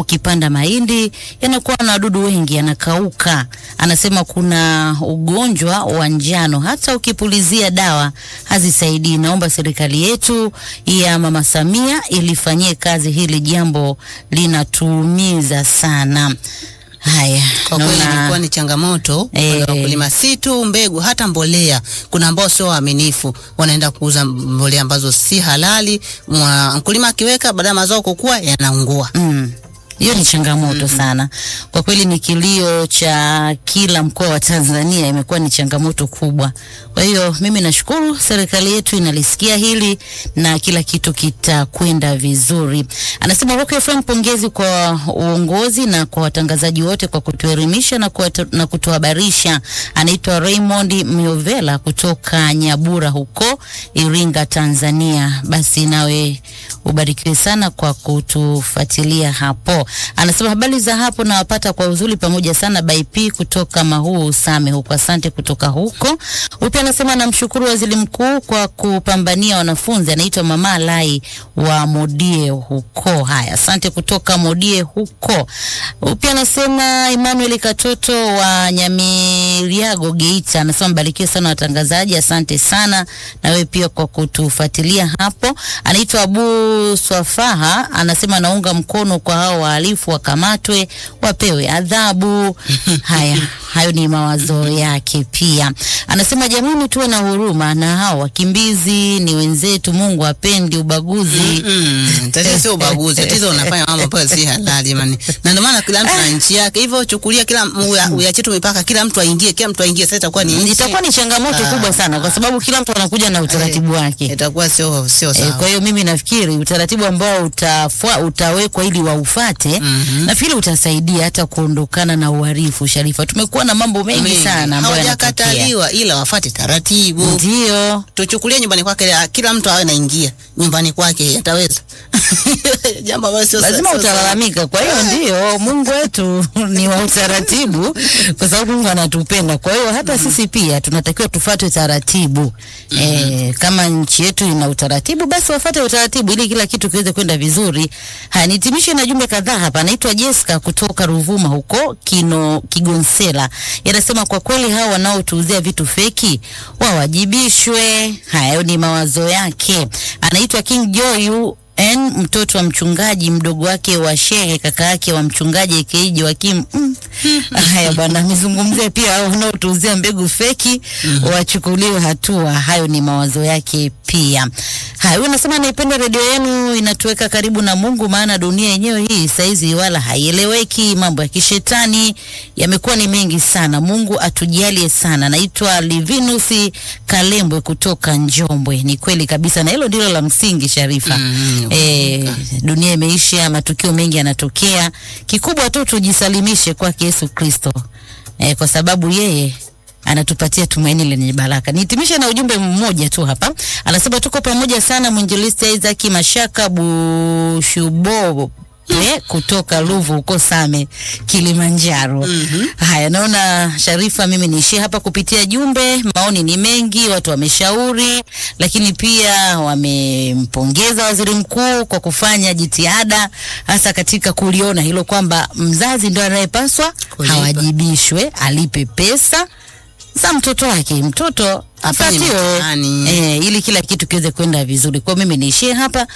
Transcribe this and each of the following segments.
ukipanda mahindi yanakuwa na wadudu wengi, yanakauka. Anasema kuna ugonjwa wa njano, hata ukipulizia dawa hazisaidii. Naomba serikali yetu ya Mama Samia ilifanyie kazi hili jambo, linatuumiza sana. Haya, Kwa kweli naona- ilikuwa ni changamoto Eh. kwa wakulima, si tu mbegu, hata mbolea. Kuna ambao sio waaminifu, wanaenda kuuza mbolea ambazo si halali. Mwa- Mkulima akiweka baada ya mazao kukua yanaungua. Mm. Hiyo ni changamoto sana kwa kweli, ni kilio cha kila mkoa wa Tanzania, imekuwa ni changamoto kubwa. Kwa hiyo mimi nashukuru serikali yetu inalisikia hili na kila kitu kitakwenda vizuri. Anasema Rock FM, pongezi kwa uongozi na kwa watangazaji wote kwa kutuelimisha na, kuwatu- na kutuhabarisha. Anaitwa Raymond Miovela kutoka Nyabura huko Iringa, Tanzania. Basi nawe ubarikiwe sana kwa kutufuatilia hapo. Anasema habari za hapo nawapata kwa uzuri pamoja sana BP kutoka Mahuu Same huko. Asante kutoka huko. Upya anasema namshukuru waziri mkuu kwa kupambania wanafunzi. Anaitwa Mama Lai wa Modie huko. Haya, asante kutoka Modie huko. Upya anasema Emmanuel Katoto wa Nyamiriago Geita. Anasema mbarikiwe sana watangazaji, asante sana na wewe pia kwa kutufuatilia hapo. Anaitwa Abu Swafaha, anasema naunga mkono kwa hao wahalifu wakamatwe, wapewe adhabu. Haya, hayo ni mawazo yake pia. Anasema jamani, tuwe na huruma na hao wakimbizi, ni wenzetu. Mungu apendi ubaguzi. Mm, tatizo sio ubaguzi, tatizo unafanya mambo ambayo si halali jamani. Na ndio maana kila mtu na nchi yake. Hivyo chukulia kila uya- uyache tu mipaka, kila mtu aingie, kila mtu aingie, sasa itakuwa ni nchi. Itakuwa ni changamoto Ah. kubwa sana, kwa sababu kila mtu anakuja na utaratibu wake. itakuwa sio sio E, sawa. kwa hiyo mimi nafikiri utaratibu ambao utafua, utawekwa ili waufate Mhm. nafikiri utasaidia hata kuondokana na uhalifu. Sharifa, tumekuwa na mambo mengi Mengi. sana ambayo yanatokea. hawajakataliwa ila wafate taratibu. Ndio Tuchukulie nyumbani kwake, kila mtu awe naingia nyumbani kwake, ataweza jambo ambalo sio lazima sio- utalalamika. Kwa hiyo ndio Mungu wetu ni wa utaratibu, kwa sababu Mungu anatupenda. Kwa hiyo hata sisi pia tunatakiwa tufuate taratibu. E, kama nchi yetu ina utaratibu, basi wafuate utaratibu ili kila kitu kiweze kwenda vizuri. Haya, nitimishe na jumbe kadhaa hapa. Anaitwa Jessica kutoka Ruvuma huko Kino Kigonsela, yanasema kwa kweli hao wanaotuuzia vitu feki wawajibishwe. Hayo ni mawazo yake. Anaitwa King Joy N mtoto wa mchungaji mdogo wake wa shehe kaka yake wa mchungaji aka Joakim. Mm. Haya bwana, amezungumzia pia hao wanaotuuzia mbegu feki wachukuliwe hatua. Hayo ni mawazo yake pia. Haya, huyu anasema naipenda redio yenu, inatuweka karibu na Mungu, maana dunia yenyewe hii saizi wala haieleweki. Mambo ya kishetani yamekuwa ni mengi sana. Mungu atujalie sana. Naitwa Livinus Kalembwe kutoka Njombwe. Ni kweli kabisa, na hilo ndilo la msingi Sharifa. Mm, E, dunia imeisha, matukio mengi yanatokea. Kikubwa tu tujisalimishe kwake Yesu Kristo e, kwa sababu yeye anatupatia tumaini lenye baraka. Nihitimishe na ujumbe mmoja tu hapa, anasema tuko pamoja sana, mwinjilisti Isaac Mashaka Bushubo Eh, kutoka Ruvu huko Same Kilimanjaro. Haya, naona Sharifa, mimi niishie hapa kupitia jumbe. Maoni ni mengi, watu wameshauri, lakini pia wamempongeza waziri mkuu kwa kufanya jitihada hasa katika kuliona hilo kwamba mzazi ndo anayepaswa Kulipa. hawajibishwe, alipe pesa za mtoto wake, mtoto Afanye apatiwe mitihani. eh, ili kila kitu kiweze kwenda vizuri. Kwa hiyo mimi niishie hapa,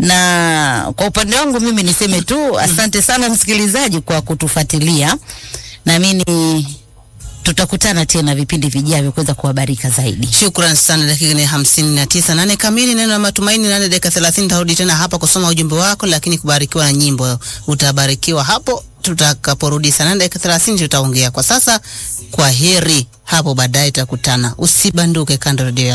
na kwa upande wangu mimi niseme tu asante sana msikilizaji kwa kutufuatilia, naamini tutakutana tena vipindi vijavyo kuweza kuhabarika zaidi. Shukran sana. Dakika ni hamsini na tisa nane kamili, neno la matumaini nane dakika thelathini. Tarudi tena hapa kusoma ujumbe wako, lakini kubarikiwa na nyimbo. Utabarikiwa hapo tutakaporudi saa nane dakika thelathini, tutaongea. Kwa sasa, kwa heri, hapo baadaye tutakutana. Usibanduke kando redio